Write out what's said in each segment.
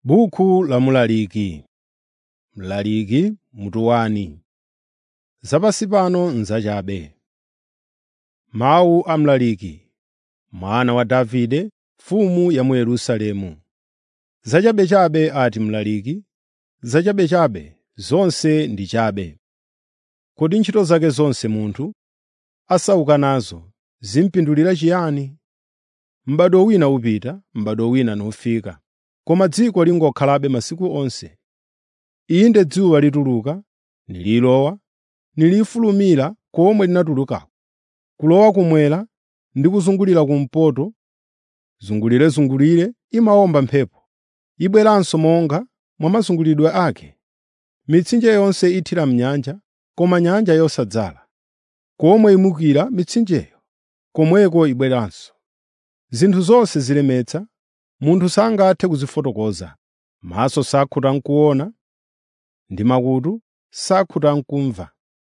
Buku la Mlaliki Mlaliki mutu wani Zapansi pano n'zachabe. Mawu a Mlaliki, mwana wa Davide, mfumu ya mu Yerusalemu. Zachabechabe ati Mlaliki, zachabechabe zonse ndi chabe. Kodi ntchito zake zonse munthu asauka nazo zimupindulira chiyani? M'bado wina upita, m'bado wina nufika, koma dziko lingokhalabe masiku onse. Inde dzuwa lituluka, nililowa, nilifulumira komwe linatulukako, kulowa kummwera ndi kuzungulira kumpoto, zungulirezungulire imawomba mphepo, ibweranso monga mwa mazungulidwe ake. Mitsinje yonse ithira m'nyanja, koma nyanja yosadzala. Komwe imukira mitsinjeyo, komweko ibweranso. Zinthu zonse zilemetsa, munthu sangathe kuzifotokoza. Maso sakhuta n'kuona, ndi makutu sakhuta n'kumva.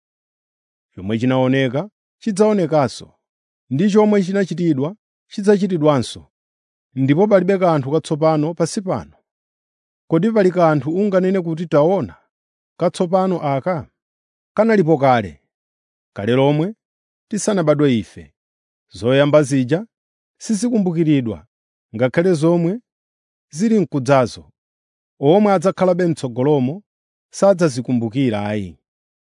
Chomwe chinaoneka chidzaonekanso, ndi chomwe chinachitidwa chidzachitidwanso, ndipo palibe kanthu katsopano pansi pano. Kodi pali kanthu unganene kuti taona, katsopano aka? Kanalipo kale, kale lomwe tisanabadwe ife. Zoyamba zija sizikumbukiridwa, ngakhale zomwe zili m'kudzazo. Omwe adzakhalabe m'tsogolomo sadzazikumbukira ayi.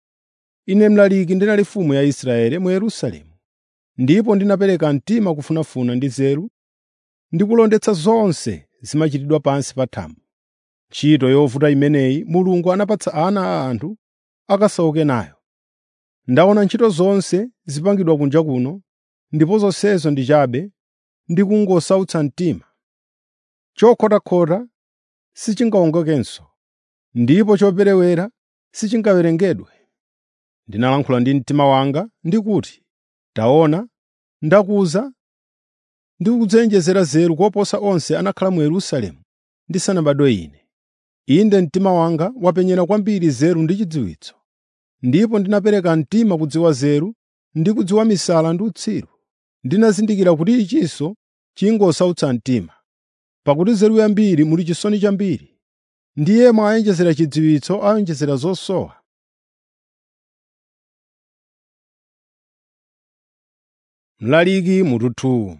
Ine Mlaliki ndinali mfumu ya Israeli mu Yerusalemu, ndipo ndinapereka mtima kufunafuna ndi nzeru ndi kulondetsa zonse zimachitidwa pansi pa thambo. Ntchito yovuta imeneyi Mulungu anapatsa ana a anthu akasauke nayo. Ndaona ntchito zonse zipangidwa kunja kuno, ndipo zonsezo ndi chabe ndi kungosautsa mtima. Chokhotakhota sichingawongokenso, ndipo choperewera sichingawerengedwe. Ndinalankhula ndi mtima wanga ndi kuti, “Taona, ndakuza ndi kudzenjezera nzeru koposa onse anakhala mu Yerusalemu ndisanabadwe ine. Inde mtima wanga wapenyera kwambiri nzeru ndi chidziwitso, ndipo ndinapereka mtima kudziwa nzeru ndi kudziwa misala ndi utsiru. Ndinazindikira kuti ichinso chingosautsa mtima, pakuti nzeru yambiri muli chisoni chambiri, ndi yemwe awonjezera chidziwitso awonjezera zosowa. Mlaliki mutu 2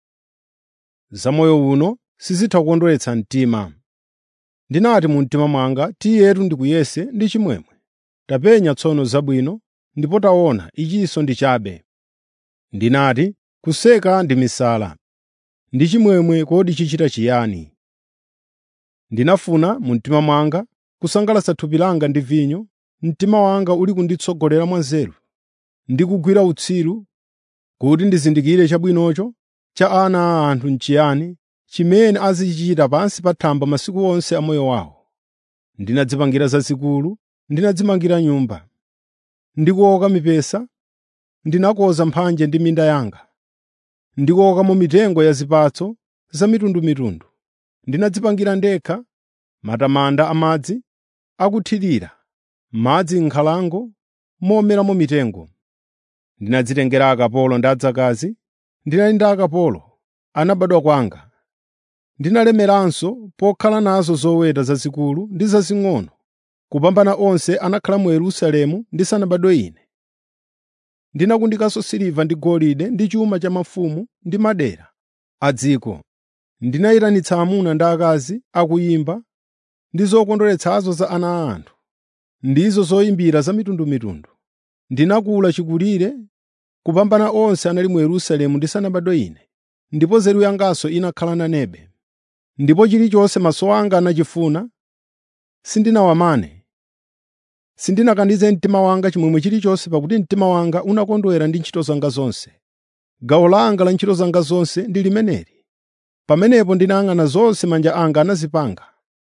Zamoyo uno sizitha kukondweretsa mtima. Ndinati mu mtima mwanga, “Tiyetu ndikuyese ndi chimwemwe.” Tapenya tsono zabwino, ndipo taona ichinso ndi chabe. Ndinati, “Kuseka ndi misala, ndi chimwemwe kodi chichita chiyani?” Ndinafuna mu mtima mwanga kusangalatsa thupi langa ndi vinyo, mtima wanga uli kunditsogolera mwa nzeru, ndi kugwira utsiru, kuti ndizindikire chabwinocho cha ana a anthu n'chiyani, chimene azichichita pansi pa thambo masiku onse a moyo wawo. Ndinadzipangira zazikulu, ndinadzimangira nyumba. Ndikuoka mipesa, ndinakonza mphanje ndi minda yanga. Ndikuokamo mitengo ya zipatso zamitundumitundu. Ndinadzipangira ndekha matamanda amadzi akuthirira, madzi m'nkhalango momeramo mitengo. Ndinadzitengera akapolo ndi adzakazi, ndinali ndi akapolo anabadwa kwanga. Ndinalemeranso pokhala nazo zoweta zazikulu ndi zazing'ono, kupambana onse anakhala mu Yerusalemu ndisanabadwe ine. Ndinakundikanso siliva ndi golide ndi chuma cha mafumu ndi madera a dziko. Ndinayitanitsa amuna ndi akazi akuyimba ndi zokondweretsazo za ana a anthu, ndizo zoyimbira zamitundumitundu. Ndinakula chikulire kupambana onse anali mu Yerusalemu ndisanabadwe ine, ndipo nzeru yanganso inakhala nanebe. Ndipo chilichonse maso anga anachifuna sindinawamane. Sindinakanize mtima wanga chimwemwe chilichonse pakuti mtima wanga unakondwera ndi ntchito zanga zonse. Gawo langa la ntchito zanga zonse ndi limeneli. Pamenepo ndinayang'ana zonse manja anga anazipanga.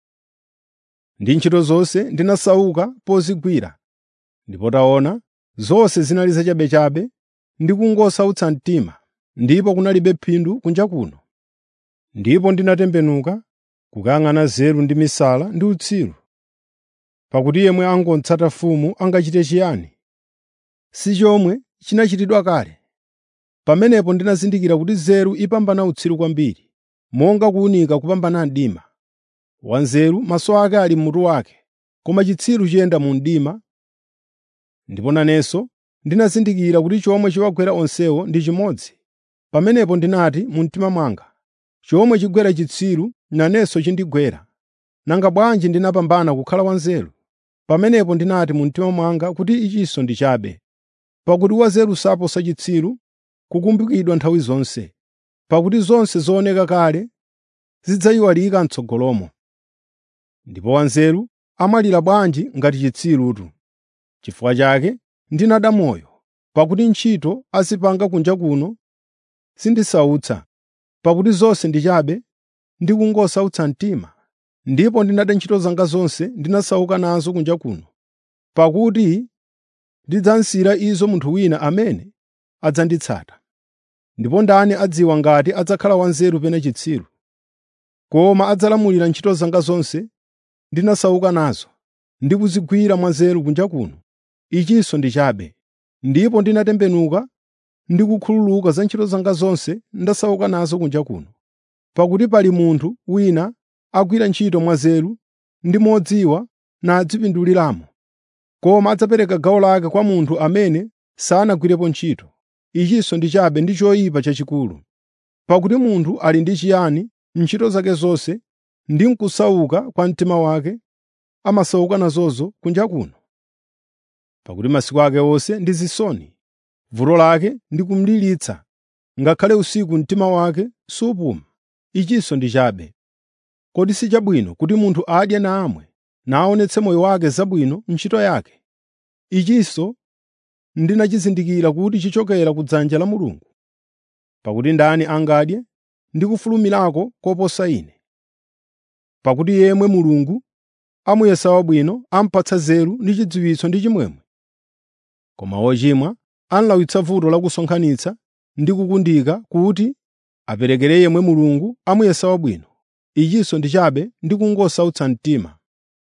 Ndi ntchito zonse ndinasauka pozigwira. Ndipo taona, zonse zinali zachabechabe ndi kungosautsa mtima, ndipo kunalibe phindu kunja kuno. Ndipo ndinatembenuka kukayang'ana nzeru ndi misala ndi utsiru. Pakuti yemwe angotsata mfumu angachite chiyani? Si chomwe chinachitidwa kale. Pamenepo ndinazindikira kuti nzeru ipambana utsiru kwambiri, monga kuwunika kupambana mdima. Wanzeru maso ake ali m'mutu wake, koma chitsiru chiyenda mu mdima. Ndipo nanenso ndinazindikira kuti chomwe chiwagwera onsewo ndi chimodzi. Pamenepo ndinati mu mtima mwanga, chomwe chigwera chitsiru nanenso chindigwera. Nanga bwanji ndinapambana kukhala wanzeru? Pamenepo ndinati mu mtima mwanga kuti ichinso ndi chabe. Pakuti wanzeru saposa chitsiru, kukumbukidwa nthawi zonse. Pakuti zonse zooneka kale zidzayiwalika m'tsogolomo. Ndipo wanzeru amalira bwanji ngati chitsirutu. Chifukwa chake ndinada moyo, pakuti ntchito azipanga kunja kuno sindisautsa, pakuti zonse ndi chabe ndi kungosautsa mtima. Ndipo ndinada ntchito zanga zonse ndinasauka nazo kunja kuno, pakuti ndidzasiyira izo munthu wina amene adzanditsata. Ndipo ndani adziwa ngati adzakhala wanzeru pena chitsiru? Koma adzalamulira ntchito zanga zonse ndinasauka nazo, ndi kuzigwira mwanzeru kunja kuno, ichinso ndi chabe. Ndipo ndinatembenuka ndi kukhululuka za ntchito zanga zonse ndasauka nazo kunja kuno. Pakuti pali munthu wina agwira ntchito mwanzeru ndi modziwa nadzipinduliramo, koma adzapereka gawo lake kwa munthu amene sanagwirepo ntchito. Ichinso ndi chabe ndi choyipa chachikulu. Pakuti munthu ali ndi chiyani m'ntchito zake zonse ndi m'kusauka kwa mtima wake amasauka nazozo kunja kuno? Pakuti masiku ake onse ndi zisoni, vuto lake ndi kumlilitsa, ngakhale usiku mtima wake supuma. Ichinso ndi chabe. Kodi si chabwino kuti munthu adye namwe naonetse moyo wake zabwino m'ntchito yake? Ichinso ndinachizindikira kuti chichokera ku dzanja la Mulungu. Pakuti ndani angadye ndi kufulumirako koposa ine? Pakuti yemwe Mulungu amuyesa wabwino amupatsa nzeru ndi chidziwitso ndi chimwemwe. Koma wochimwa amulawitsa vuto la kusonkhanitsa ndi kukundika kuti aperekere yemwe Mulungu amuyesa wabwino. Ichinso ndi chabe ndi kungosautsa mtima.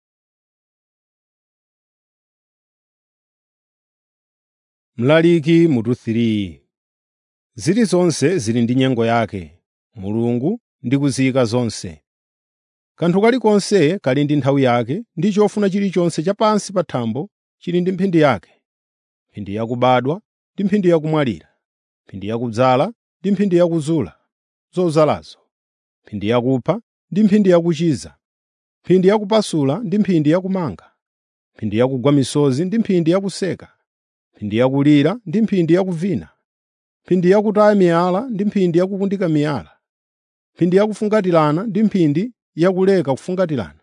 Mlaliki mutu 3 Zilizonse zili ndi nyengo yake, Mulungu ndi kuziyika zonse. Kanthu kalikonse kali ndi nthawi yake ndi chofuna chilichonse chapansi pa thambo chili ndi mphindi yake. Mphindi yakubadwa ndi mphindi yakumwalira, mphindi yakudzala ndi mphindi yakuzula zozalazo, mphindi yakupha ndi mphindi yakuchiza, mphindi yakupasula ndi mphindi yakumanga, mphindi yakugwa misozi ndi mphindi yakuseka, mphindi yakulira ndi mphindi yakuvina, mphindi yakutaya miyala ndi mphindi yakukundika miyala, mphindi yakufungatirana ndi mphindi yakuleka kufungatirana,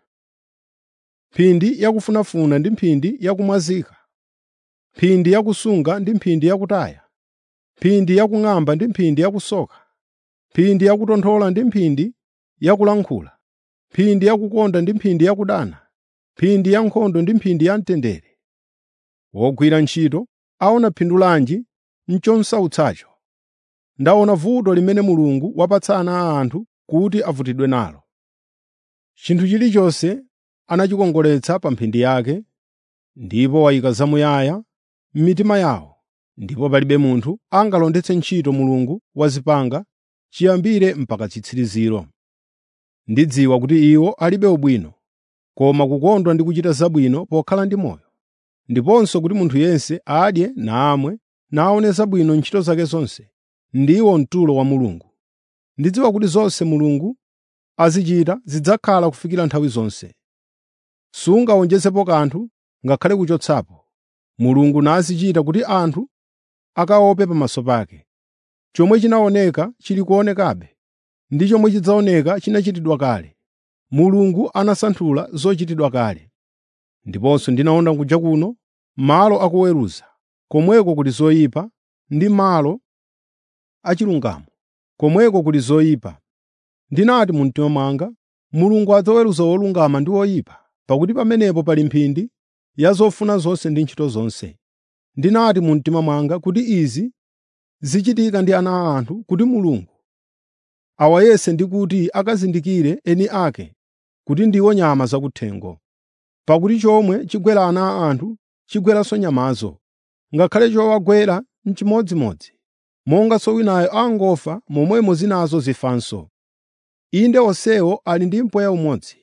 mphindi yakufunafuna ndi mphindi yakumwazika, mphindi yakusunga ndi mphindi yakutaya, mphindi yakung'amba ndi mphindi yakusoka, mphindi yakutonthola ndi mphindi yakulankhula, mphindi yakukonda ndi mphindi yakudana, mphindi yankhondo ndi mphindi yamtendere. Wogwira ntchito aona phindu lanji m'chosautsacho? Ndaona vuto limene Mulungu wapatsa ana a anthu kuti avutidwe nalo. Chinthu chilichonse anachikongoletsa pa mphindi yake, ndipo wayika zamuyaya m'mitima yawo, ndipo palibe munthu angalondetse ntchito Mulungu wazipanga chiyambire mpaka chitsiriziro. Ndidziwa kuti iwo alibe ubwino, koma kukondwa ndi kuchita zabwino pokhala ndi moyo, ndiponso kuti munthu yense adye namwe naone zabwino ntchito zake zonse, ndiwo mtulo wa Mulungu. Ndidziwa kuti zonse Mulungu azichita zidzakhala kufikira nthawi zonse. Sungawonjezepo kanthu ngakhale kuchotsapo. Mulungu nazichita kuti anthu akaope pamaso pake. Chomwe chinaoneka chili kuonekabe, ndi chomwe chidzaoneka chinachitidwa kale. Mulungu anasanthula zochitidwa kale. Ndiponso ndinaona kunja kuno malo akuweruza, komweko kuli zoyipa, ndi malo achilungamo, komweko kuli zoyipa. Ndinati mu mtima mwanga, Mulungu adzaweruza wolungama ndi woyipa, pakuti pamenepo pali mphindi ya zofuna zonse ndi ntchito zonse. Ndinati mu mtima mwanga kuti izi zichitika ndi ana a anthu kuti Mulungu awayese ndi kuti akazindikire eni ake kuti ndiwo nyama zakuthengo. Pakuti chomwe chigwera ana a anthu chigweranso nyamazo, ngakhale chowagwera n'chimodzimodzi. Monganso winayo angofa momwemo zinazo zifanso. Inde onsewo ali ndi mpweya umodzi,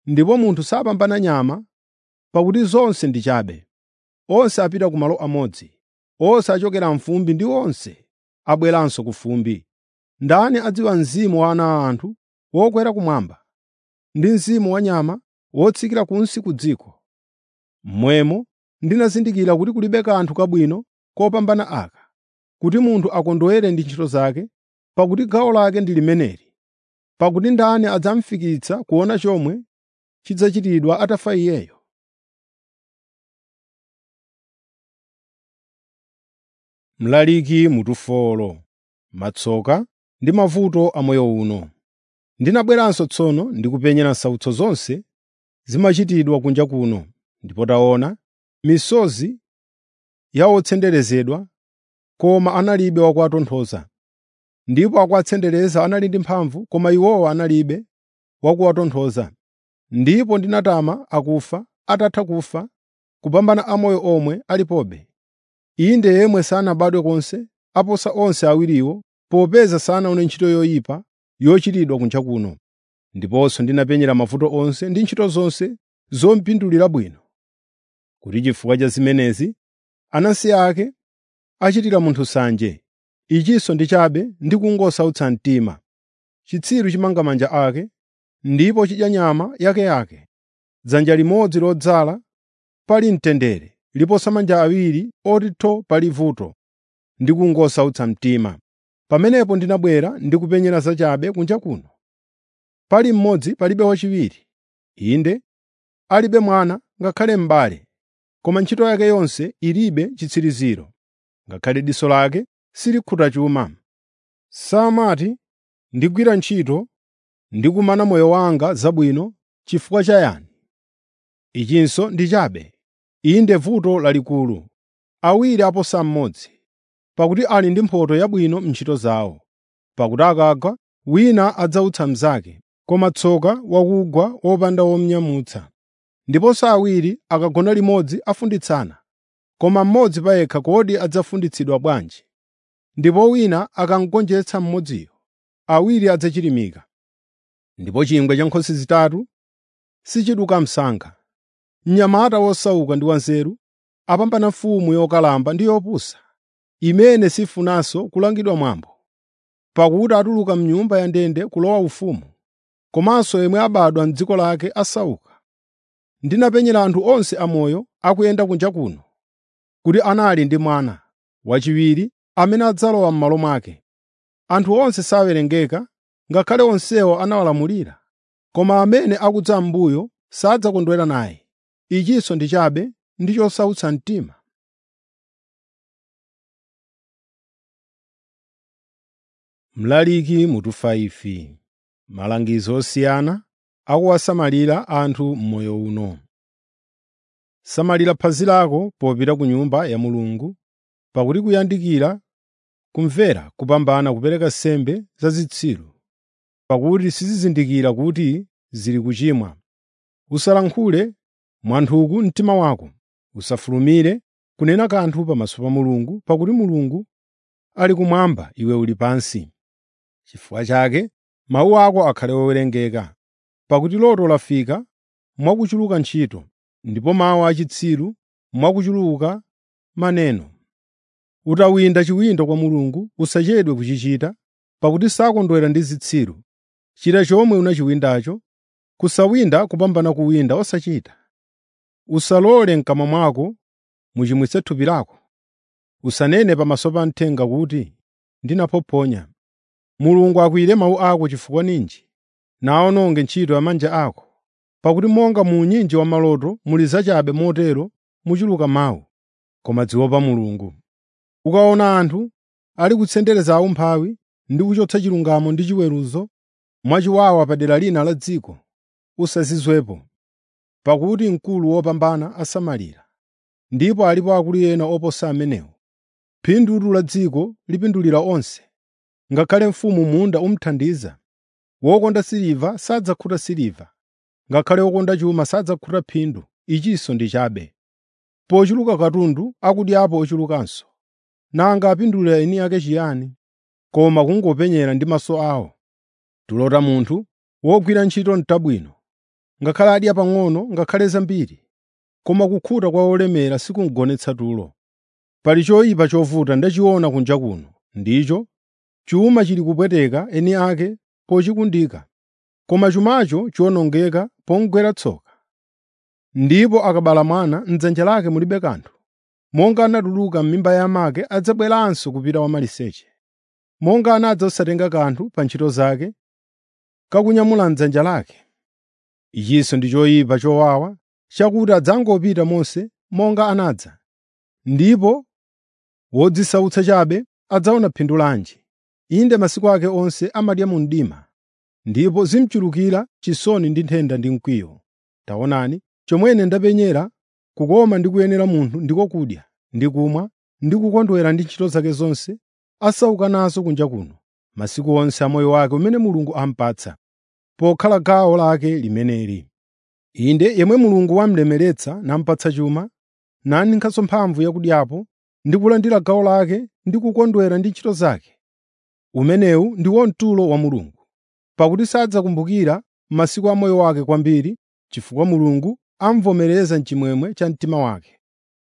ndipo munthu sapambana nyama, pakuti zonse ndi chabe. Onse apita ku malo amodzi, onse achokera m'fumbi ndi onse abweranso ku fumbi. Ndani adziwa mzimu wa ana a anthu wokwera kumwamba, ndi mzimu wa nyama wotsikira kunsi ku dziko? Momwemo ndinazindikira kuti kulibe kanthu kabwino kopambana aka, kuti munthu akondwere ndi ntchito zake, pakuti gawo lake ndi limeneli. Pakuti ndani adzamufikitsa kuona chomwe chidzachitidwa atafa iyeyo? Mlaliki mutufolo, matsoka ndi mavuto a moyo uno. Ndinabweranso tsono ndikupenyera nsautso zonse zimachitidwa kunja kuno, ndipo taona, misozi ya otsenderezedwa, koma analibe wakuwatonthoza. Ndipo akuwatsendereza anali ndi mphamvu, koma iwowa analibe wakuwatonthoza. Ndipo ndinatama akufa atatha kufa, kupambana amoyo omwe alipobe. Inde yemwe sanabadwe konse aposa onse awiriwo, popeza sanaone ntchito yoyipa yochitidwa kunja kuno. Ndiponso ndinapenyera mavuto onse ndi ntchito zonse zomupindulira bwino. Kuti chifukwa cha zimenezi anansi ake achitira munthu nsanje. Ichinso ndi chabe ndi kungosautsa mtima. Chitsiru chimanga manja ake, ndipo chidya nyama yakeyake. Dzanja limodzi lodzala pali mtendere, liposa manja awiri oti tho pali vuto ndi kungosautsa mtima. Pamenepo ndinabwera ndi kupenyera zachabe kunja kuno. Pali mmodzi palibe wachiwiri, inde alibe mwana ngakhale m'bale, koma ntchito yake yonse ilibe chitsiriziro, ngakhale diso lake silikhuta chuma. Samati ndigwira ntchito ndi kumana moyo wanga zabwino chifukwa cha yani? Ichinso ndi chabe, inde vuto lalikulu, awiri aposa mmodzi, pakuti ali ndi mphotho yabwino m'ntchito zawo. Pakuti akagwa, wina adzautsa mnzake, koma tsoka wakugwa wopanda womunyamutsa. Ndiponso awiri akagona limodzi afunditsana, koma mmodzi payekha kodi adzafunditsidwa bwanji? Ndipo wina akamugonjetsa mmodziyo, awiri adzachirimika. Ndipo chingwe cha nkhosi zitatu sichiduka msankha. Mnyamata wosauka ndi wanzeru apambana mfumu yokalamba ndi yopusa, imene sifunanso kulangidwa mwambo. Pakuti atuluka m'nyumba ya ndende kulowa ufumu, komanso yemwe abadwa m'dziko lake asauka. Ndinapenyera anthu onse amoyo akuyenda kunja kuno, kuti anali ndi mwana wachiwiri amene adzalowa m'malo mwake. Anthu onse sawerengeka, ngakhale onsewo anawalamulira, koma amene akudza m'mbuyo sadzakondwera naye. Ichinso ndi chabe ndi chosautsa mtima. Mlaliki mutufa ife, malangizo osiyana akuwasamalira anthu m'moyo uno. Samalira phazi lako popita ku nyumba ya Mulungu, pakuti kuyandikira kumvera kupambana kupereka nsembe za zitsiru, pakuti sizizindikira kuti zili kuchimwa. Usalankhule mwanthuku mtima wako, usafulumire kunena kanthu pamaso pa Mulungu, pakuti Mulungu ali kumwamba iwe uli pansi. Chifukwa chake mawu ako akhale owerengeka, pakuti loto lafika mwakuchuluka ntchito, ndipo mawu achitsiru mwakuchuluka maneno. Utawinda chiwindo kwa Mulungu usachedwe kuchichita, pakuti sakondwera ndi zitsiru. Chita chomwe unachiwindacho, kusawinda kupambana kuwinda osachita. Usalole m'kamwa mwako muchimwitse thupi lako. Usanene pamaso pa mthenga kuti, “Ndinaphophonya.” Mulungu akwiyire mawu ako chifukwa ninji, nawononge ntchito ya manja ako. Pakuti monga mu unyinji wa maloto muli zachabe motero muchuluka mawu, koma dziopa Mulungu. Ukaona anthu ali kutsendereza aumphawi ndi kuchotsa chilungamo ndi chiweruzo mwachiwawa padera lina la dziko, usazizwepo, pakuti mkulu wopambana asamalira, ndipo alipo akulu ena oposa amenewo. Phindu la dziko lipindulira onse, ngakhale mfumu munda umuthandiza. Wokonda siliva sadzakhuta siliva, ngakhale wokonda chuma sadzakhuta phindu. Ichinso ndi chabe. Pochuluka katundu akudyapo ochulukanso. Nanga apindulira eni ake chiyani? Koma kungopenyera ndi maso awo. Tulota munthu wogwira ntchito n'tabwino, ngakhale adya pang'ono ngakhale zambiri, koma kukhuta kwa olemera sikungonetsa tulo. Pali choyipa chovuta ndachiona kunja kuno, ndicho chuma chili kupweteka eni ake pochikundika, koma chumacho chiwonongeka pomugwera tsoka. Ndipo akabala mwana m'dzanja lake mulibe kanthu. Monga anatuluka m'mimba ya amake adzabweranso kupita wamaliseche. Monga anadza osatenga kanthu pa ntchito zake, kakunyamula m'dzanja lake. Ichinso ndi choyipa chowawa chakuti adzangopita monse monga anadza, ndipo wodzisautsa chabe adzaona phindu lanji. Inde masiku ake onse amadya mu mdima, ndipo zimuchulukira chisoni ndi nthenda ndi mkwiyo. Taonani, chomwene ndapenyera kukoma ndi kuyenera munthu ndiko kudya ndi kumwa ndi kukondwera ndi ntchito zake zonse asauka nazo kunja kuno, masiku onse a moyo wake umene Mulungu amupatsa, pokhala gawo lake limeneli. Inde yemwe Mulungu wamulemeretsa namupatsa chuma, naninkhako mphamvu yakudyapo ndi kulandira gawo lake ndi kukondwera ndi ntchito zake. Umenewu ndiwo mtulo wa Mulungu, pakuti sadzakumbukira masiku a moyo wake kwambiri chifukwa Mulungu amuvomereza m'chimwemwe cha mtima wake.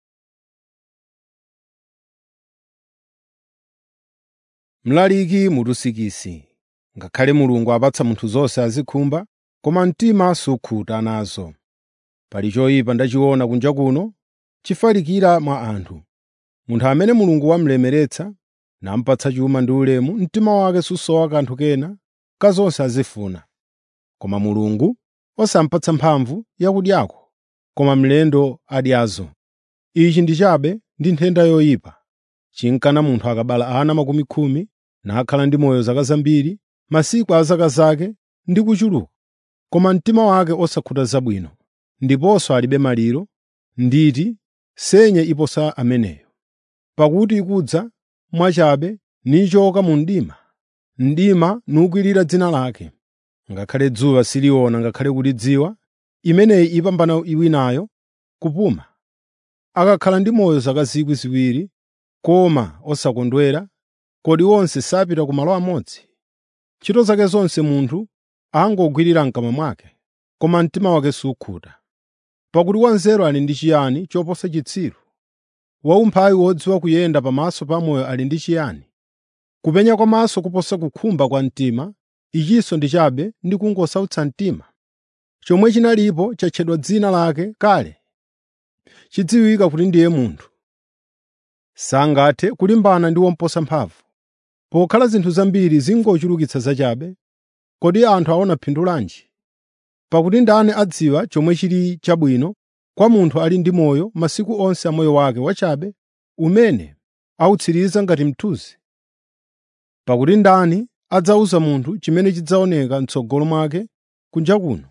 Mlaliki mutusikisi ngakhale Mulungu apatsa munthu zonse azikhumba, koma mtima sukhuta nazo. Pali choyipa ndachiona kunja kuno chifalikira mwa anthu. Munthu amene Mulungu wamulemeretsa namupatsa chuma ndi ulemu, mtima wake susowa kanthu kena ka zonse azifuna. Koma Mulungu osamupatsa mphamvu yakudyako, koma mlendo adyazo. Ichi ndi chabe ndi nthenda yoyipa. Chinkana munthu akabala ana makumi khumi nakhala ndi moyo zaka zambiri, masiku a zaka zake ndi kuchuluka, koma mtima wake osakhuta zabwino, ndiponso alibe maliro, nditi senye iposa ameneyo. Pakuti ikudza mwachabe nichoka mu mdima, mdima nukwirira dzina lake. Ngakhale dzuwa siliona ngakhale kulidziwa, imeneyi ipambana winayo kupuma. Akakhala ndi moyo zaka zikwi ziwiri, koma osakondwera, kodi onse sapita ku malo amodzi? Ntchito zake zonse munthu angogwirira m'kamwa mwake, koma mtima wake sukhuta. Pakuti wanzeru ali ndi chiyani choposa chitsiru? Waumphawi wodziwa kuyenda pamaso pa moyo ali ndi chiyani? Kupenya kwa maso kuposa kukhumba kwa mtima, ichinso ndi chabe ndi kungosautsa mtima. Chomwe chinalipo chatchedwa dzina lake kale, chidziwika kuti ndiye munthu. Sangathe kulimbana ndi womuposa mphamvu. Pokhala zinthu zambiri zingochulukitsa zachabe, kodi anthu aona phindu lanji? Pakuti ndani adziwa chomwe chili chabwino kwa munthu ali ndi moyo masiku onse a moyo wake wachabe, umene awutsiriza ngati mthunzi? Pakuti ndani adzawuza munthu chimene chidzaoneka m'tsogolo mwake kunja kuno?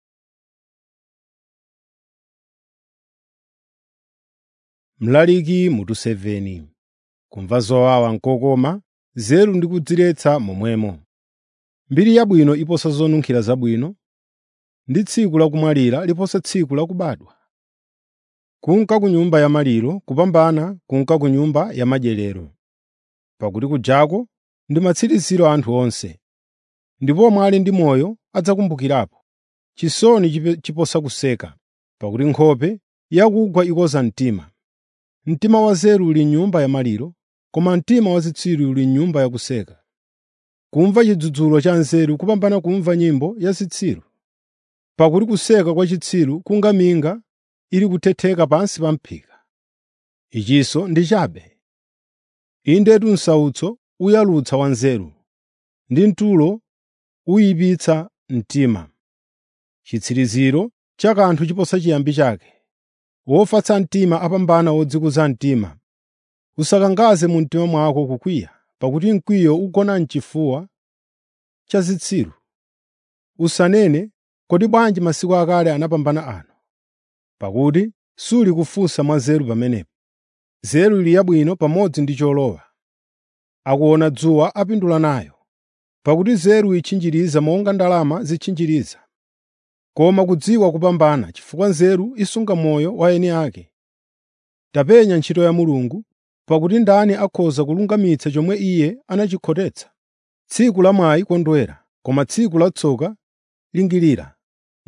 Mlaliki mutu 7 Kumva zowawa n'kokoma, nzeru ndi kudziretsa momwemo. Mbiri yabwino iposa zonunkhira zabwino, ndi tsiku lakumwalira liposa tsiku lakubadwa. Kunka ku nyumba ya maliro kupambana kunka ku nyumba ya madyerero. Pakuti kujako ndi matsiriziro a anthu onse, ndipo omwe ali ndi moyo adzakumbukirapo. Chisoni chiposa kuseka, pakuti nkhope yakugwa ikoza mtima. Mtima wanzeru uli m'nyumba ya maliro, koma mtima wa zitsiru uli m'nyumba yakuseka. Kumva chidzudzulo cha nzeru kupambana kumva nyimbo ya zitsiru. Pakuti kuseka kwa chitsiru kunga minga ili kuthetheka pansi pa m'phika. Ichinso ndi chabe. Indetu msautso uyalutsa wanzeru, ndi mtulo uyipitsa mtima. Chitsiriziro cha kanthu chiposa chiyambi chake. Wofatsa mtima apambana wodzikuza mtima. Usakangaze mu mtima mwako kukwiya, pakuti mkwiyo ugona m'chifuwa cha zitsiru. Usanene, kodi bwanji masiku akale anapambana ano? Pakuti suli kufunsa mwa nzeru pamenepo. Nzeru ili yabwino pamodzi ndi cholowa. Akuona dzuwa apindula nayo. Pakuti nzeru itchinjiriza monga ndalama zitchinjiriza. Koma kudziwa kupambana chifukwa nzeru isunga moyo wa eni ake. Tapenya ntchito ya Mulungu, pakuti ndani akhoza kulungamitsa chomwe Iye anachikhotetsa? Tsiku la mwayi kondwera, koma tsiku la tsoka lingirira.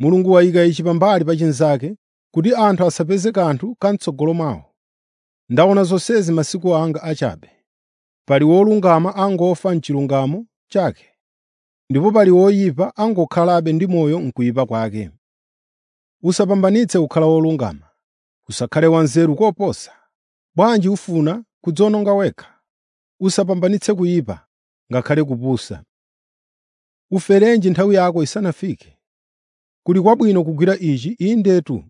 Mulungu wayika ichi pambali pa chinzake kuti anthu asapeze kanthu kam'tsogolo mwawo. Ndaona zonsezi masiku anga achabe. Pali wolungama angofa m'chilungamo chake, ndipo pali woyipa angokhalabe ndi moyo m'kuyipa kwake. Usapambanitse kukhala wolungama, usakhale wanzeru koposa. Bwanji ufuna kudziwononga wekha? Usapambanitse kuyipa, ngakhale kupusa. Uferenji nthawi yako isanafike. Kuli kwabwino kugwira ichi indetu.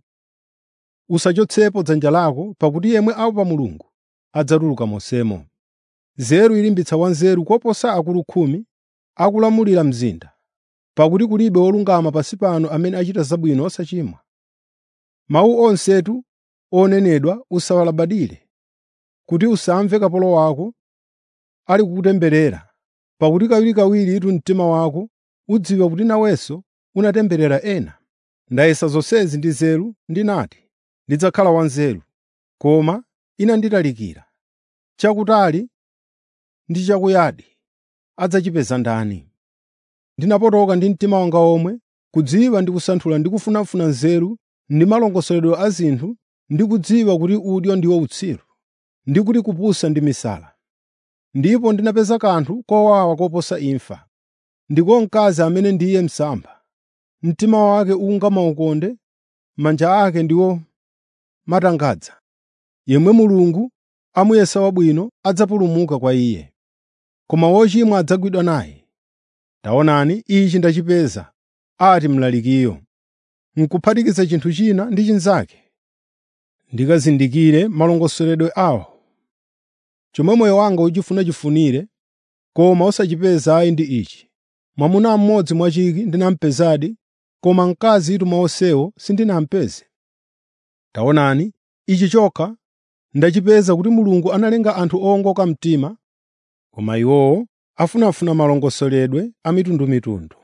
Usachotsepo dzanja lako, pakuti yemwe aopa Mulungu adzatuluka monsemo. Nzeru ilimbitsa wanzeru koposa akulu khumi akulamulira mzinda, pakuti kulibe wolungama pansi pano amene achita zabwino osachimwa. Mawu onsetu onenedwa usawalabadire, kuti usamve kapolo wako ali kukutemberera, pakuti kawirikawiritu mtima wako udziwa kuti nawenso unatemberera ena. Ndayesa zonsezi ndi nzeru ndinati, ndidzakhala wanzeru, koma inanditalikira. Chakutali ndi chakuyadi adzachipeza ndani? Ndinapotoka ndi mtima wanga omwe, kudziwa ndi kusanthula ndi kufunafuna nzeru ndi malongosoledwe a zinthu ndi kudziwa kuti udyo ndiwo utsiru, ndi kuti kupusa ndi misala. Ndipo ndinapeza kanthu kowawa koposa imfa, ndiko mkazi amene ndiye msampha. Mtima wake unga maukonde, manja ake ndiwo matangadza. Yemwe Mulungu amuyesa wabwino adzapulumuka kwa iye, koma wochimwa adzagwidwa naye. Taonani, ichi ndachipeza, ati mlalikiyo, n'kuphatikiza chinthu china ndi chinzake, ndikazindikire malongosoledwe awo. Chomwe moyo wanga uchifunachifunire, koma osachipeza ayi ndi ichi: mwamuna mmodzi mwachiki ndinampezadi, koma mkazitu mwa onsewo sindinampeze. Taonani, ichi chokha ndachipeza kuti Mulungu analenga anthu owongoka mtima, koma iwowo afunafuna malongosoledwe a mitundumitundu.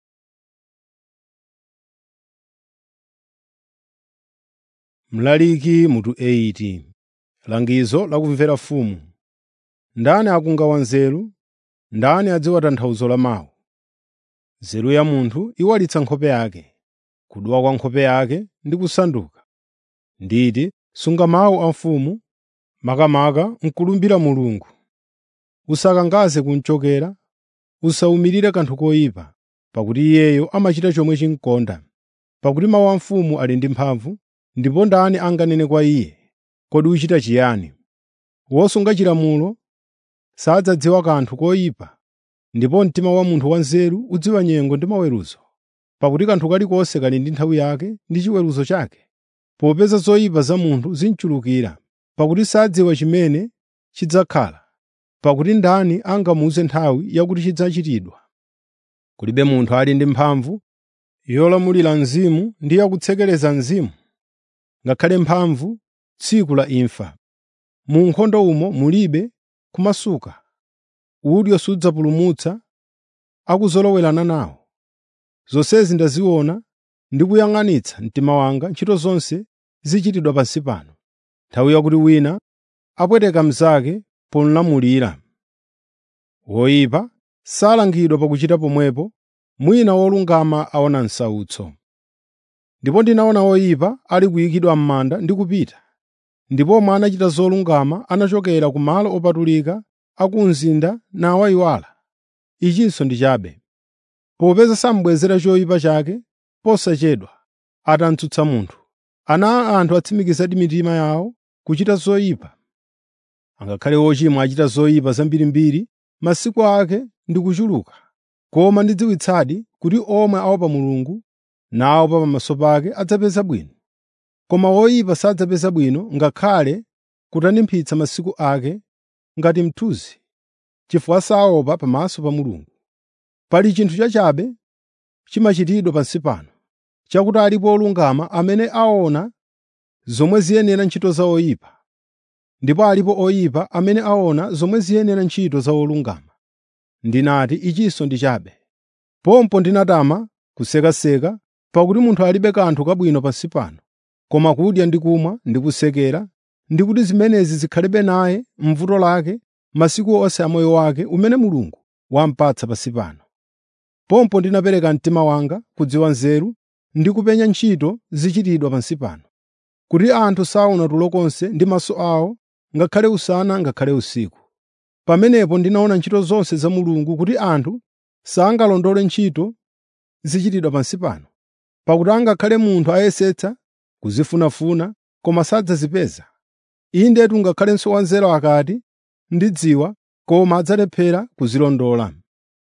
Mlaliki mutu 80 Langizo la kumvera mfumu. Ndani akunga wanzeru? Ndani adziwa tanthauzo la mawu? Nzeru ya munthu iwalitsa nkhope yake, kudwa kwa nkhope yake ndi kusanduka. Nditi, sunga mawu a mfumu, makamaka n'kulumbira Mulungu. Usakangaze kumchokera, usawumirire kanthu koyipa, pakuti iyeyo amachita chomwe chimkonda. Pakuti mawu a mfumu ali ndi mphamvu, ndipo ndani anganene kwa iye, “Kodi uchita chiyani?” Wosunga chilamulo sadzadziwa kanthu koyipa, ndipo mtima wa munthu wanzeru udziwa nyengo ndi maweruzo. Pakuti kanthu kalikonse kali ndi nthawi yake ndi chiweruzo chake, popeza zoyipa za munthu zinchulukira, pakuti sadziwa chimene chidzakhala. Pakuti ndani angamuwuze nthawi yakuti chidzachitidwa? Kulibe munthu ali ndi mphamvu yolamulira mzimu ndi yakutsekereza mzimu, ngakhale mphamvu tsiku la imfa. Mu nkhondo umo mulibe kumasuka, udyo sudzapulumutsa akuzolowerana nawo. Zonsezi ndaziona ndi kuyang'anitsa mtima wanga ntchito zonse zichitidwa pansi pano, nthawi yakuti wina apweteka mnzake pomulamulira. Woyipa salangidwa pakuchita pomwepo, mwina wolungama aona msautso. Ndipo ndinaona woyipa ali kuyikidwa m'manda ndi kupita, ndipo omwe anachita zolungama anachokera ku malo opatulika a ku mzinda nawayiwala. Ichinso ndi chabe. Popeza samubwezera choyipa chake posachedwa, atamtsutsa munthu, ana a anthu atsimikizadi mitima yawo kuchita zoyipa. Angakhale wochimwa achita zoyipa zambirimbiri, masiku ake ndi kuchuluka. Koma ndidziwitsadi kuti omwe aopa Mulungu naopa pamaso pake adzapeza bwino. Koma woyipa sadzapeza bwino ngakhale kutanthimphitsa masiku ake ngati mthunzi, chifukwa saopa pamaso pa Mulungu. Pali chinthu chachabe chimachitidwa pansi pano, chakuti alipo olungama amene aona zomwe ziyenera ntchito za oyipa, ndipo alipo oyipa amene aona zomwe ziyenera ntchito za olungama. Ndinati ichinso ndi chabe. Pompo ndinatama kusekaseka, pakuti munthu alibe kanthu kabwino pansi pano, koma kudya ndi kumwa ndi kusekera, ndi kuti zimenezi zikhalebe naye m'vuto lake masiku onse a moyo wake umene Mulungu wamupatsa pansi pano. Pompo ndinapereka mtima wanga kudziwa nzeru ndi kupenya ntchito zichitidwa pansi pano, kuti anthu saona tulo konse ndi maso awo ngakhale usana ngakhale usiku. Pamenepo ndinaona ntchito zonse za Mulungu kuti anthu sangalondole ntchito zichitidwa pansi pano, pakuti angakhale munthu ayesetsa kuzifunafuna koma sadzazipeza. Indetu ngakhalenso wanzeru akati, “Ndidziwa,” koma adzalephera kuzilondola.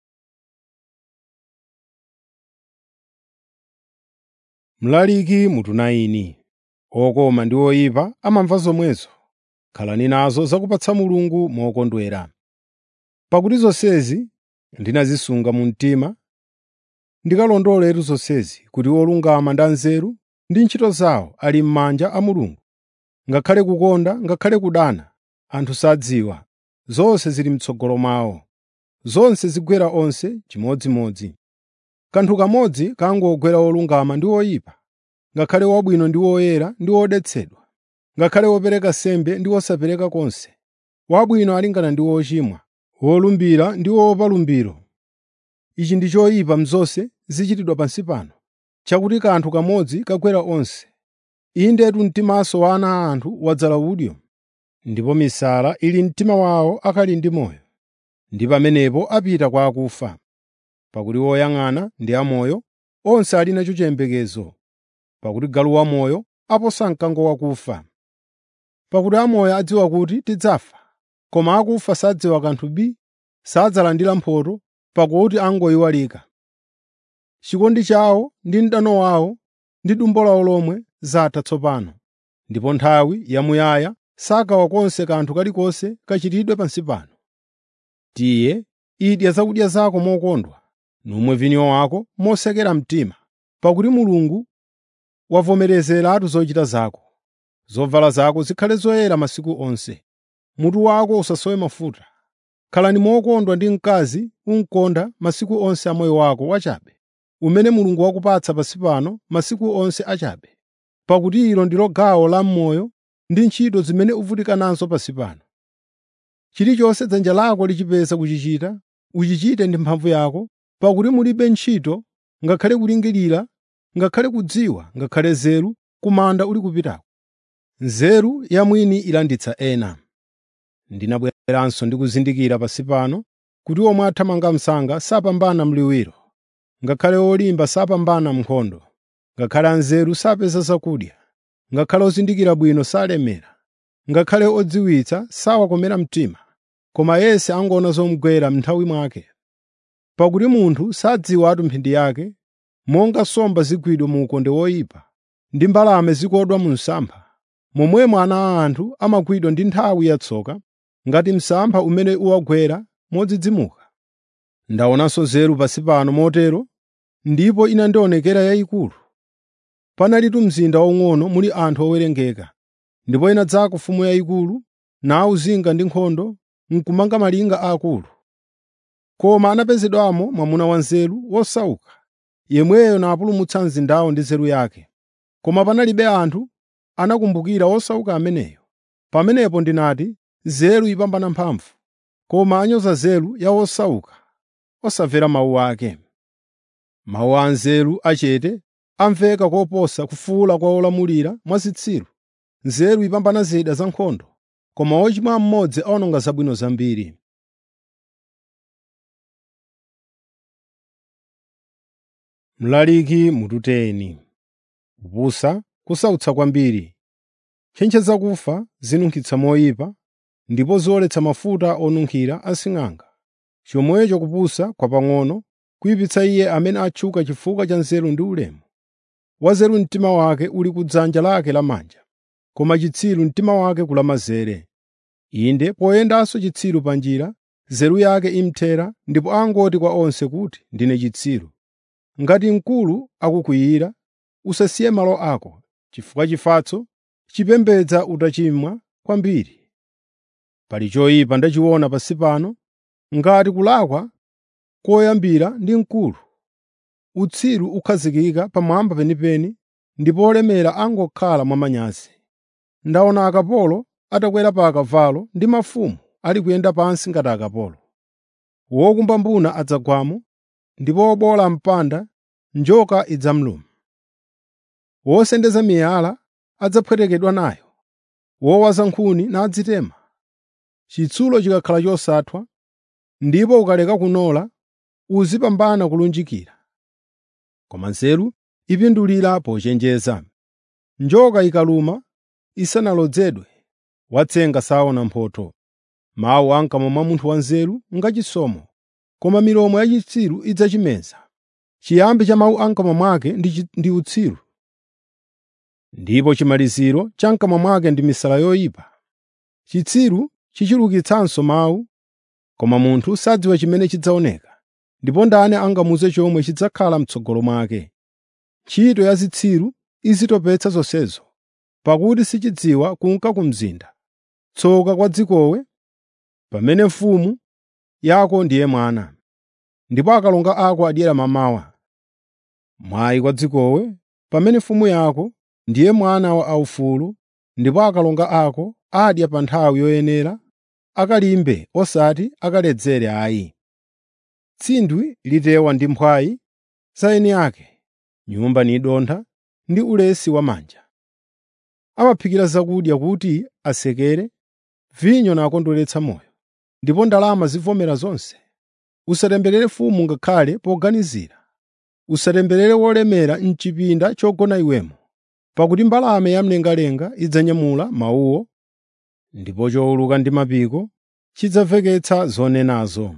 Mlaliki mutu 9 okoma ndi oyipa amamva zomwezo. Khalani nazo zakupatsa Mulungu mokondwera. Pakuti zonsezi ndinazisunga mu mtima, ndikalondoletu zonsezi kuti olungama ndi anzeru ndi ntchito zawo ali m'manja a Mulungu. Ngakhale kukonda ngakhale kudana, anthu sadziwa, zonse zili m'tsogolo mwawo. Zonse zigwera onse chimodzimodzi. Kanthu kamodzi kangogwera olungama ndi oyipa, ngakhale wabwino ndi woyera ndi wodetsedwa, ngakhale wopereka sembe ndi wosapereka konse. Wabwino alingana ndi wochimwa, wolumbira ndi woopa lumbiro. Ichi ndi choyipa m'zonse zichitidwa pansi pano, chakuti kanthu kamodzi kagwera onse. Indetu mtimanso wa ana a anthu wadzala udyo, ndipo misala ili mtima wawo akali ndi moyo, ndi pamenepo apita kwa akufa. Pakuti woyang'ana ndi amoyo, onse ali nacho chiyembekezo, pakuti galu wamoyo aposa mkango wakufa. Pakuti amoyo adziwa kuti tidzafa, koma akufa sadziwa kanthu bii, sadzalandira mphotho, pakuti angoyiwalika. Chikondi chawo ndi mdano wawo ndi dumbo lawo lomwe zatha tsopano, ndipo nthawi yamuyaya sagawa konse kanthu kalikonse kachitidwe pansi pano. Tiye, idya zakudya zako mokondwa, numwe vinyo wako mosekera mtima, pakuti Mulungu wavomerezeratu zochita zako. Zovala zako zikhale zoyera masiku onse, mutu wako usasowe mafuta. Khalani mokondwa ndi mkazi umukonda masiku onse a moyo wako wachabe, umene Mulungu wakupatsa pansi pano masiku onse achabe, pakuti ilo ndilo gawo la m'moyo ndi ntchito zimene uvutika nazo pansi pano. Chilichonse dzanja lako lichipeza kuchichita, uchichite ndi mphamvu yako, pakuti mulibe ntchito, ngakhale kulingirira, ngakhale kudziwa, ngakhale nzeru, ku manda uli kupitako. Nzeru ya mwini ilanditsa ena. Ndinabweranso ndi kuzindikira pansi pano kuti omwe athamanga msanga sapambana mliwiro, ngakhale olimba sapambana m'nkhondo, ngakhale anzeru sapeza zakudya, ngakhale ozindikira bwino salemera, ngakhale odziwitsa sawakomera mtima, koma yense angoona zomugwera m'nthawi mwake. Pakuti munthu sadziwatu mphindi yake, monga nsomba zigwidwa mu ukonde woyipa, ndi mbalame zikodwa mu msampha, momwemo ana a anthu amagwidwa ndi nthawi yatsoka, ngati msampha umene uwagwera modzidzimuka. Ndaonanso nzeru pansi pano motero, ndipo inandionekera yayikulu. Panalitu mzinda waung'ono muli anthu owerengeka, ndipo inadzako mfumu yayikulu, nawuzinga ndi nkhondo, n'kumanga malinga aakulu. Koma anapezedwamo mwamuna wanzeru wosauka, yemweyo napulumutsa mzindawo ndi nzeru yake. Koma panalibe anthu anakumbukira wosauka ameneyo. Pamenepo ndinati, “Nzeru ipambana mphamvu,” koma anyoza nzeru ya wosauka, osamvera mawu ake. Mawu a anzeru achete amveka koposa kufuwula kwa olamulira mwazitsiru. Nzeru ipambana zida zankhondo, koma wochimwa mmodzi awononga zabwino zambiri. Mlaliki mututeni kupusa kusautsa kwambiri. Ntchentche zakufa zinunkhitsa moyipa, ndipo ziwoletsa mafuta onunkhira asing'anga. Chomwecho kupusa kwapang'ono kuyipitsa iye amene atchuka chifukwa cha nzeru ndi ulemu. Wanzeru mtima wake uli ku dzanja lake lamanja, koma chitsiru mtima wake kulamazere. Inde poyendanso chitsiru pa njira, nzeru yake imthera ndipo angoti kwa onse kuti, “Ndine chitsiru.” Ngati mkulu akukwiyira, usasiye malo ako, chifukwa chifatso chipembedza utachimwa kwambiri. Pali choyipa ndachiona pansi pano, ngati kulakwa koyambira ndi mkulu. Utsiru ukhazikika pamwamba penipeni, ndipo olemera angokhala mwamanyazi. Ndaona akapolo atakwera pa akavalo ndi mafumu ali kuyenda pansi ngati akapolo. Wokumba mbuna adzagwamo, ndipo wobowola mpanda njoka idzamuluma. wosendeza miyala adzapwetekedwa nayo, wowaza nkhuni nadzitema. Chitsulo chikakhala chosathwa, ndipo ukaleka kunola, uzipambana kulunjikira. Koma nzeru ipindulira pochenjeza. Njoka ikaluma isanalodzedwe, watsenga saona mphotho. Mawu a m'kamwa mwa munthu wanzeru ngachisomo, koma milomo ya chitsiru idzachimeza. Chiyambi cha mawu a m'kamwa mwake ndi chi- ndi utsiru, ndipo chimaliziro cha m'kamwa mwake ndi misala yoyipa. Chitsiru chichulukitsanso mawu, koma munthu sadziwa chimene chidzaoneka, ndipo ndani angamuze chomwe chidzakhala m'tsogolo mwake. Ntchito ya zitsiru izitopetsa zonsezo, pakuti sichidziwa kunka ku mzinda. Tsoka kwa dzikowe pamene mfumu yako ndiye mwana, ndipo akalonga ako adyera mamawa. Mwayi kwa dzikowe pamene mfumu yako ndiye mwana wa aufulu, ndipo akalonga ako adya pa nthawi yoyenera, akalimbe osati akaledzere ayi. Tsindwi litewa ndi mphwayi za eni ake, nyumba nidontha ndi ulesi wamanja. Amaphikira zakudya kuti asekere, vinyo nakondweretsa moyo, ndipo ndalama zivomera zonse. Usatemberere mfumu ngakhale poganizira, usatemberere wolemera m'chipinda chogona iwemo, pakuti mbalame yamlengalenga idzanyamula mawuwo, ndipo chowuluka ndi mapiko chidzamveketsa zonenazo.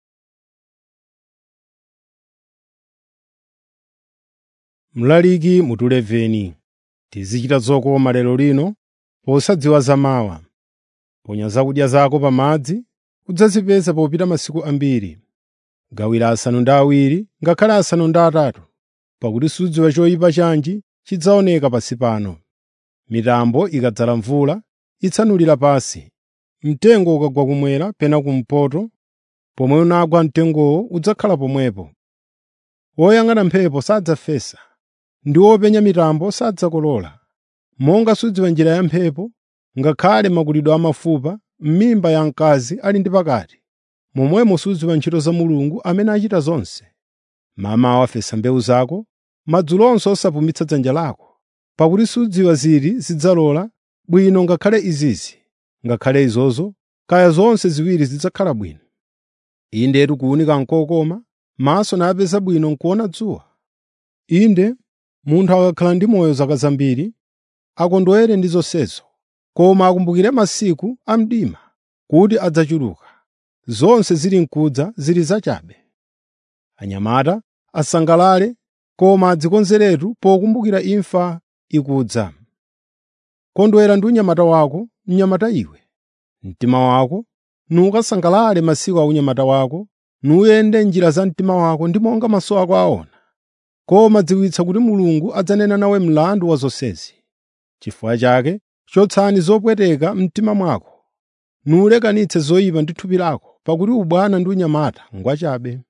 Mlaliki mutuleveni, tizichita zokoma lero lino posadziwa zamawa. Ponya zakudya zako pamadzi, udzazipeza popita masiku ambiri. Gawira asanu ndi awiri ngakhale asanu ndi atatu, pakuti sudziwa choyipa chanji chidzaoneka pansi pano. Mitambo ikadzala mvula itsanulira pansi, mtengo ukagwa kumwera pena kumpoto, pomwe unagwa mtengowo udzakhala pomwepo. Woyang'ana mphepo sadzafesa, ndi wopenya mitambo sadzakolola. Monga sudziwa njira ya mphepo, ngakhale makulidwe a mafupa m'mimba ya mkazi ali ndi pakati, momwemo sudziwa ntchito za Mulungu amene achita zonse. Mamawa fesa mbewu zako, madzulonso osapumitsa dzanja lako, pakuti sudziwa ziti zidzalola bwino ngakhale izizi, ngakhale izozo, kaya zonse ziwiri zidzakhala bwino. Indetu kuwunika nkokoma, maso napeza bwino nkuona dzuwa. Inde, munthu akakhala ndi moyo zaka zambiri, akondwere ndi zonsezo, koma akumbukire masiku a mdima kuti adzachuluka. Zonse zili mkudza zili zachabe. Anyamata asangalale, koma adzikonzeretu pokumbukira imfa ikudza. Kondwera ndi unyamata wako, mnyamata iwe. Mtima wako nukasangalale masiku a unyamata wako, nuyende njira za mtima wako ndi monga maso ako aona. Koma dziwitsa kuti Mulungu adzanena nawe mlandu wa zonsezi. Chifukwa chake chotsani zopweteka mtima mwako, nulekanitse zoyipa ndi thupi lako, pakuti ubwana ndi unyamata ngwachabe.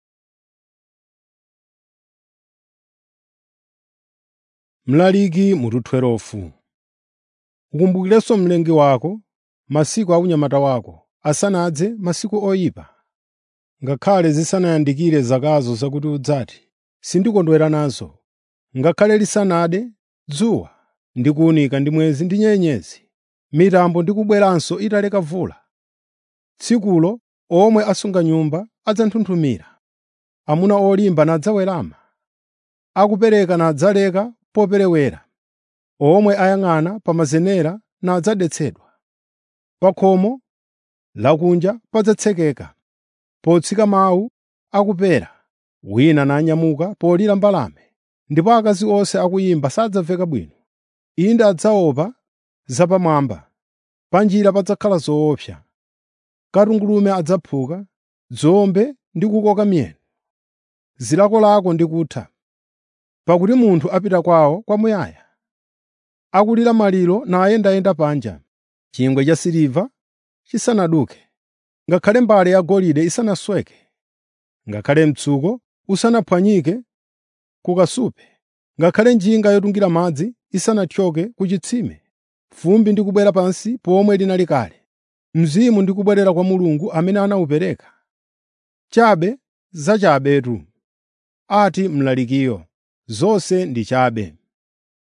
Mlaliki mutu 12 Ukumbukirenso mlengi wako, masiku a unyamata wako, asanadze masiku oyipa. Ngakhale zisanayandikire zakazo zakuti udzati, sindikondwera nazo, ngakhale lisanade dzuwa ndi kuwunika ndi mwezi ndi nyenyezi, mitambo ndi kubweranso italeka vula. Tsikulo omwe asunga nyumba adzanthunthumira, amuna olimba nadzawerama, akupereka nadzaleka poperewera, omwe ayang'ana pa mazenera nadzadetsedwa. Pa khomo lakunja padzatsekeka, potsika mawu akupera, wina nanyamuka polira mbalame, ndipo akazi onse akuyimba sadzamveka bwino. Inde adzaopa zapamwamba, pa njira padzakhala zoopsa. Katungulume adzaphuka, dzombe ndi kukoka miyendo. Zilakolako ndi kutha, pakuti munthu apita kwawo kwamuyaya. Akulira maliro nayendayenda panja, chingwe cha siliva chisanaduke, ngakhale mbale yagolide isanasweke, ngakhale mtsuko usanaphwanyike ku kasupe, ngakhale njinga yotungira madzi isanathyoke ku chitsime, fumbi ndi kubwera pansi pomwe linali kale, mzimu ndi kubwerera kwa Mulungu amene anawupereka. Chabe zachabetu, ati mlalikiyo, zonse ndi chabe.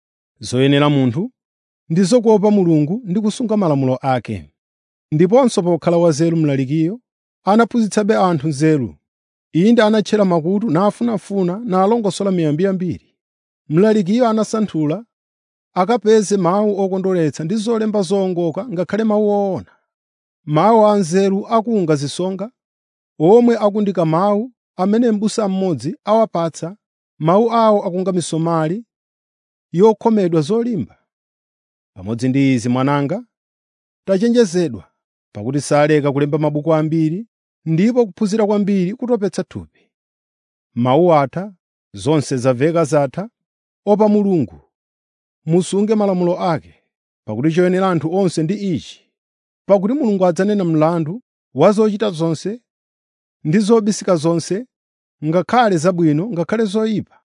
zoyenera munthu ndizo kuopa Mulungu ndi kusunga malamulo ake. Ndiponso pokhala wanzeru mlalikiyo anaphunzitsabe anthu nzeru. Inde anatchera makutu nafunafuna nalongosola miyambi yambiri. Mlalikiyo anasanthula akapeze mawu okondweretsa ndi zolemba zowongoka ngakhale mawu owona. Mawu a nzeru akunga zisonga, omwe akundika mawu amene m'busa mmodzi awapatsa, mawu awo akunga misomali yokhomedwa zolimba. Pamodzi ndi izi mwananga, tachenjezedwa, pakuti saleka kulemba mabuku ambiri, ndipo kuphunzira kwambiri kutopetsa thupi. Mawu atha, zonse zamveka zatha, opa Mulungu, musunge malamulo ake, pakuti choyenera anthu onse ndi ichi, pakuti Mulungu adzanena mlandu wa zochita zonse ndi zobisika zonse, ngakhale zabwino ngakhale zoyipa.